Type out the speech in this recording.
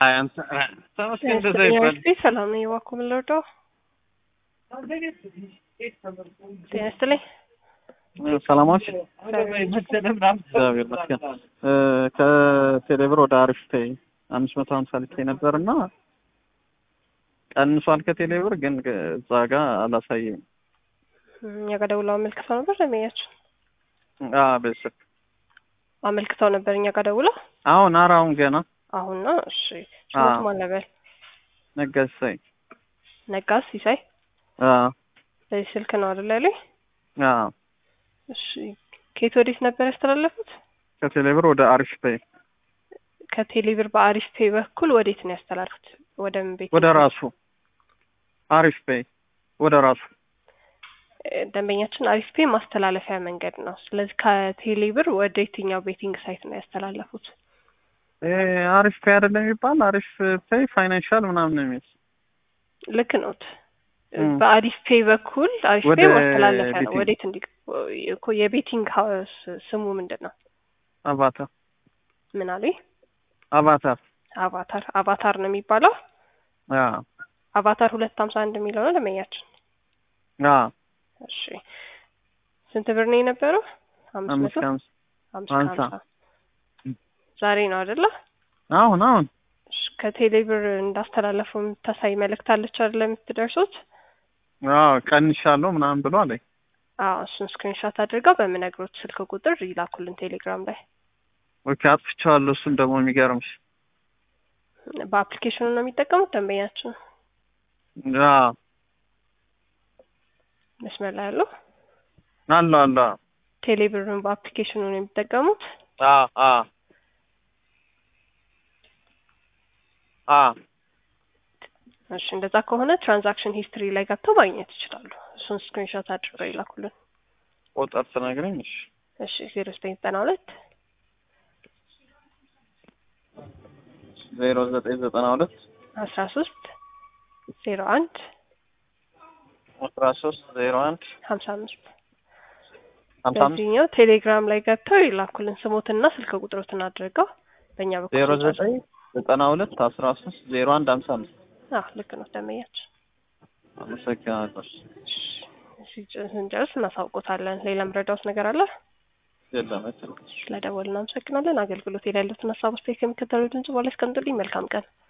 ተመስገን እንደዛ ይባል። ሰላም ነው የዋኩ ምልወደው ጤና ይስጥልኝ። ሰላማች እግዚአብሔር ይመስገን። ከቴሌብር ወደ አሪፍ ፔይ አምስት መቶ ሀምሳ ልኬ ነበር እና ቀንሷል ከቴሌብር ግን እዛ ጋር አላሳየም። እኛ ጋር ደውለው አመልክተው ነበር ለሚያችን በስልክ አመልክተው ነበር እኛ ጋር ደውለው አሁን ኧረ አሁን ገና አሁን ነው። እሺ ስሞት ማን ነበር? ነገሳይ ነጋስ ሲሳይ በዚህ ስልክ ነው አይደል ያለኝ? እሺ ከየት ወዴት ነበር ያስተላለፉት? ከቴሌብር ወደ አሪፍ ፔይ ከቴሌብር በአሪፍ ፔይ በኩል ወዴት ነው ያስተላልፉት? ወደ ምን ቤት? ወደ ራሱ አሪፍ ፔይ ወደ ራሱ ደንበኛችን አሪፍ ፔይ ማስተላለፊያ መንገድ ነው። ስለዚህ ከቴሌብር ወደ የትኛው ቤቲንግ ሳይት ነው ያስተላለፉት? አሪፍ ፔይ አይደለም የሚባል አሪፍ ፔይ ፋይናንሻል ምናምን ነው የሚል ልክ ኖት። በአሪፍ ፔይ በኩል አሪፍ ፔይ ማስተላለፊያ ነው። ወዴት እንዲ እኮ የቤቲንግ ሀውስ ስሙ ምንድን ነው? አቫታር ምን አሉኝ? አቫታር አቫታር አቫታር ነው የሚባለው። አቫታር ሁለት ሀምሳ አንድ የሚለው ነው ደንበኛችን። እሺ ስንት ብር ነው የነበረው? አምስት መቶ አምስት ሀምሳ ዛሬ ነው አይደለ? አሁን አሁን ከቴሌ ብር እንዳስተላለፈው የምታሳይ መልእክት አለች አይደለ? የምትደርሱት አዎ ቀንሻለሁ ምናምን ብሎ አለኝ። አዎ እሱን ስክሪንሾት አድርገው በምነግሮት ስልክ ቁጥር ይላኩልን ቴሌግራም ላይ። ኦኬ አጥፍቼዋለሁ። እሱን ደግሞ የሚገርምሽ በአፕሊኬሽኑ ነው የሚጠቀሙት ደንበኛችን። አዎ መስመር ላይ ያለው አለ አለ ቴሌ ብርን በአፕሊኬሽኑ ነው የሚጠቀሙት። አዎ አዎ አዎ እሺ እንደዛ ከሆነ ትራንዛክሽን ሂስትሪ ላይ ገብተው ማግኘት ይችላሉ። እሱን ስክሪንሾት አድርገው ይላኩልን። ቁጥር ትነግረኝ? እሺ እሺ ዜሮ ዘጠኝ ዘጠና ሁለት ዜሮ ዘጠኝ ዘጠና ሁለት አስራ ሶስት ዜሮ አንድ አስራ ሶስት ዜሮ አንድ ሀምሳ አምስት ሀምሳ አምስት በዚህኛው ቴሌግራም ላይ ገብተው ይላኩልን ስሞትና ስልክ ቁጥሮትን አድርገው በእኛ በኩል ዜሮ ዘጠኝ ዘጠና ሁለት አስራ ሶስት ዜሮ አንድ ሀምሳ አምስት አዎ ልክ ነው ደንበኛችን። አመሰግናለሁ። ስንጨርስ እናሳውቆታለን። ሌላ ምረዳውት ነገር አለ? የለም። ስለደወልን እናመሰግናለን። አገልግሎት ላይ ያሉትን ሀሳብ አስተያየት ከሚከተለው ድምጽ በኋላ ያስቀምጡልኝ። መልካም ቀን